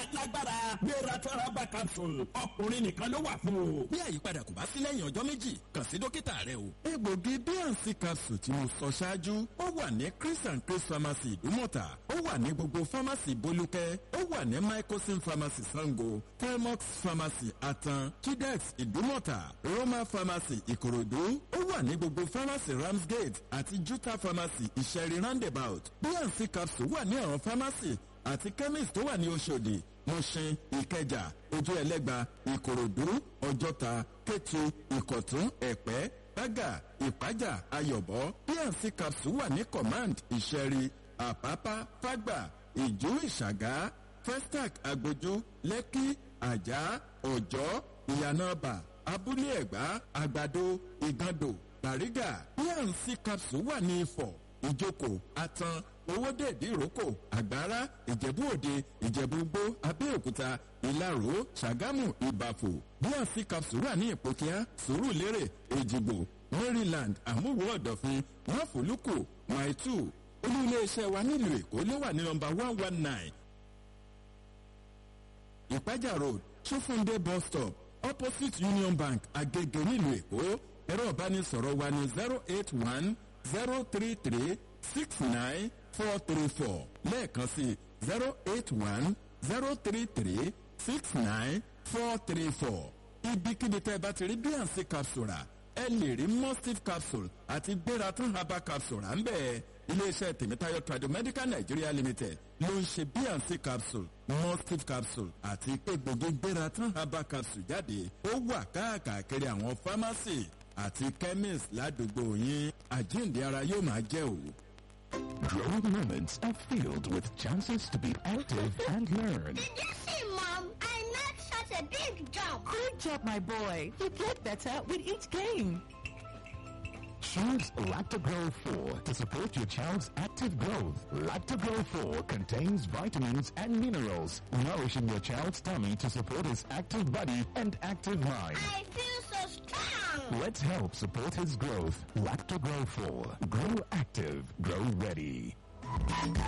lágbára gbéra tọ́rábà capsule ọkùnrin nìkan ló wà fún o. bí àyípadà kò bá sí lẹ́yìn ọjọ́ méjì kàn sí dókítà rẹ o. egbògi bnc capsule tí mo sọ ṣáájú ó wà ní chris and chris pharmacy ìdúmọ̀tà ó wà ní gbogbo pharmacy bolúkẹ́ ó wà ní microsim pharmacy sango telmox pharmacy atan chidex ìdúmọ̀tà roma pharmacy ìkòròdú ó wà ní gbogbo pharmacy ramsgate àti juta pharmacy ìṣẹ̀rí roundabout bnc capsule wà ní àwọn pharmacy àti chemist tó wà ní oṣòdì mọ̀ṣin ìkẹjà ojú ẹlẹ́gba ìkòròdú ọjọ́ta kétu ìkọ̀tún ẹ̀pẹ́ bága ìpájà ayọ̀bọ bnc capsule wà ní command ìṣẹ̀rí àpápá fágbà ìjú ìṣàgá festac agbójú lẹ́kí àjà ọ̀jọ́ ìyànàbà abúlé ẹ̀gbá àgbàdo ìgàndò bàrígà bnc capsule wà ní ifọ̀ ìjókòó atan owódèdè ìrókò àgbára ìjẹ̀bú òde ìjẹ̀bú gbó abẹ́òkúta ìlaró ṣàgámù ìbàfò bnc capsule wà ní ìpòkíá sùúrùlérè èjìgbò maryland àmúwò ọ̀dọ̀fin máfòlùkù maitu olú iléeṣẹ́ wa nílùú èkó ló wà ní nọmba one one nine ìpájà road ṣófúndé bus stop opposite union bank agege nílùú èkó ẹ̀rọ ìbánisọ̀rọ̀ wa ní zero eight one zero three three six nine four three four lẹ́ẹ̀kan sí zero eight one zero three three six nine four three four ibikíbi tẹ́ ẹ bá ti rí bnc capsule rà ẹ lè rí mustif capsule àti gbératán herbal capsule rà ń bẹ́ẹ̀ iléeṣẹ́ tèmítáyọ̀ tradomedical nigeria limited ló ń ṣe bnc capsule mustif capsule àti egbògi gbératán herbal capsule jáde ó wà káàkiri àwọn pharmacy àti chemist ládùúgbò yín àjíǹde ara yóò máa jẹ́ o. Growing moments are filled with chances to be active and learn. Did you see, Mom? I knocked such a big jump. Good job, my boy. You get better with each game. Choose Lactogro 4 to support your child's active growth. Lactogro 4 contains vitamins and minerals, nourishing your child's tummy to support his active body and active mind. I feel so strong. Let's help support his growth. Lactogro 4. Grow active. Grow ready.